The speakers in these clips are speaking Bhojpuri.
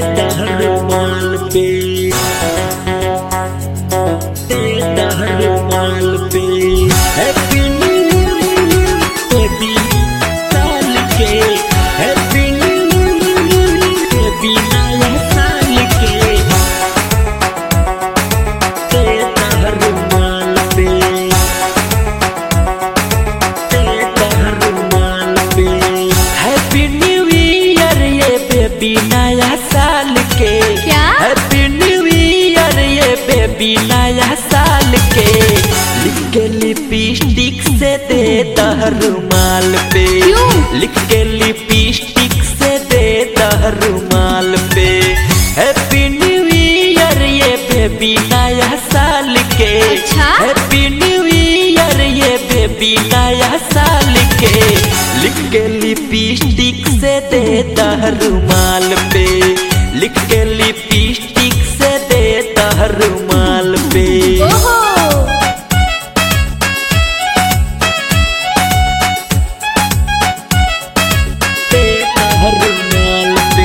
रुमाल पे तेरा रुमाल पे हैप्पी न्यू ईयर बेबी साल के हैप्पी न्यू ईयर बेबी नया साल के तेरा रुमाल पे तेरा रुमाल पे हैप्पी न्यू ईयर ये बेबी नया साल के क्या? हैप्पी न्यू ईयर ये बेबी नया साल के लिख के लिपस्टिक से दे रुमाल पे क्यों? लिख के लिपस्टिक से दे रुमाल पे हैप्पी न्यू ईयर ये बेबी नया साल के अच्छा? हैप्पी न्यू ईयर ये बेबी नया साल के लिख के लिपस्टिक से दे रुमाल पे लिख के लिपस्टिक से दे रुमाल पे ओहो दे रुमाल पे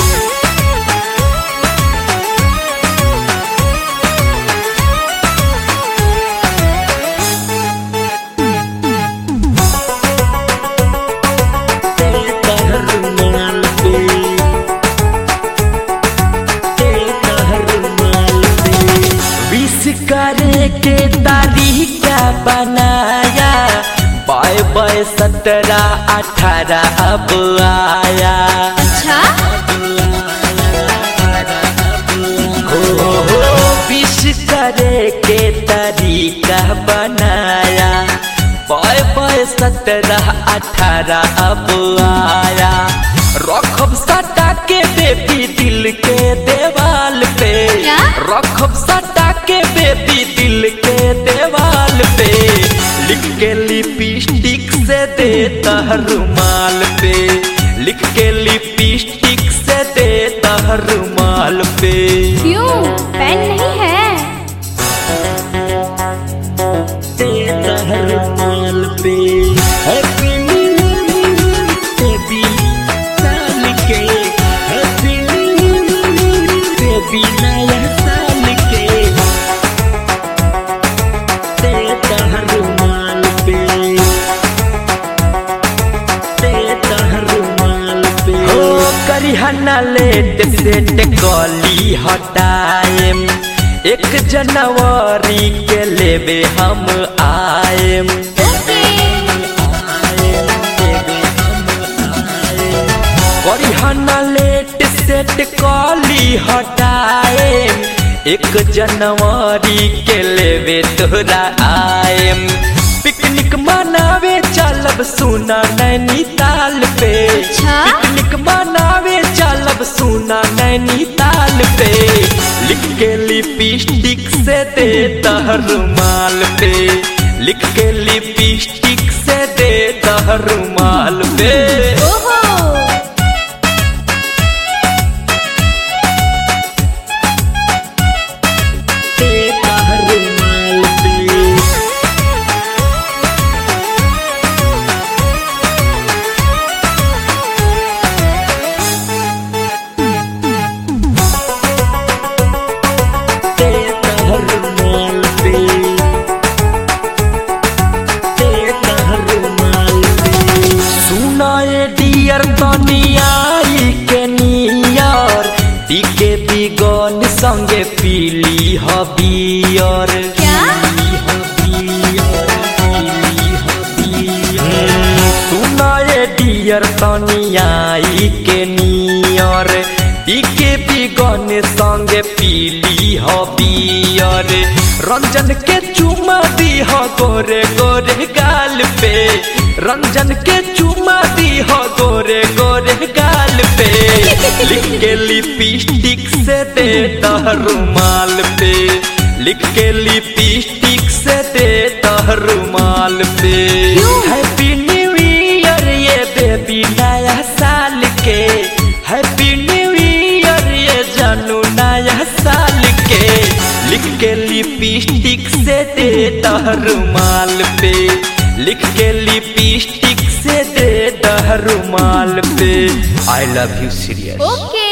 तेरा रुमाल पे तेरा रुमाल पे विश करे के तारीख बनाया बाय बाय सत्रह अठारह अब आया अच्छा हो हो विश करे के तरीका बनाया बाय बाय सत्रह अठारह अब आया रखब सटा के बेबी दिल के देवाल पे क्या? रखब सटा के बेबी दिल के देवाल पे लिख के लिपस्टिक से दे रुमाल पे लिख के लिपस्टिक से दे रुमाल पे क्यों पेन नहीं है तेरा रुमाल पे हैप्पी न्यू ईयर बेबी साल के हैप्पी न्यू ईयर बेबी नया साल के तेरा रुमाल पे तेरा रुमाल पे हो करिहना लेट सेट कली हटाएम एक जनवरी के लेबे हम आएम करिहना लेट सेट कली हटाएम एक जनवरी के लेबे तोरा आएम पिकनिक मनावे चलब सुना नैनीताल पे अच्छा? पिकनिक मनावे चलब सुना नैनीताल पे लिख के लिपस्टिक से दे रुमाल पे लिख के लिपस्टिक से दे रुमाल पे ओहो तेरा रुमाल पे तेरा रुमाल पे तेरा रुमाल पे सुनाए डियर तनियाई के नियर टीके बिगन संगे पीली हबियर क्या? सुनाए डियर तनियाई के नियर टीके बिगन संगे पीली हबियर रंजन के चुमा दी हो गोरे गोरे गाल पे रंजन के चुमा दी हो गोरे गोरे गाल पे लिख के लिपस्टिक से दे रुमाल पे लिख के लिपस्टिक से दे रुमाल पे क्यों? हैप्पी न्यू ईयर ये बेबी नया साल के हैप्पी न्यू ईयर ये जानू नया साल के लिख के लिपस्टिक से दे रुमाल पे लिख के लिपस्टिक से दे रुमाल पे I love you serious okay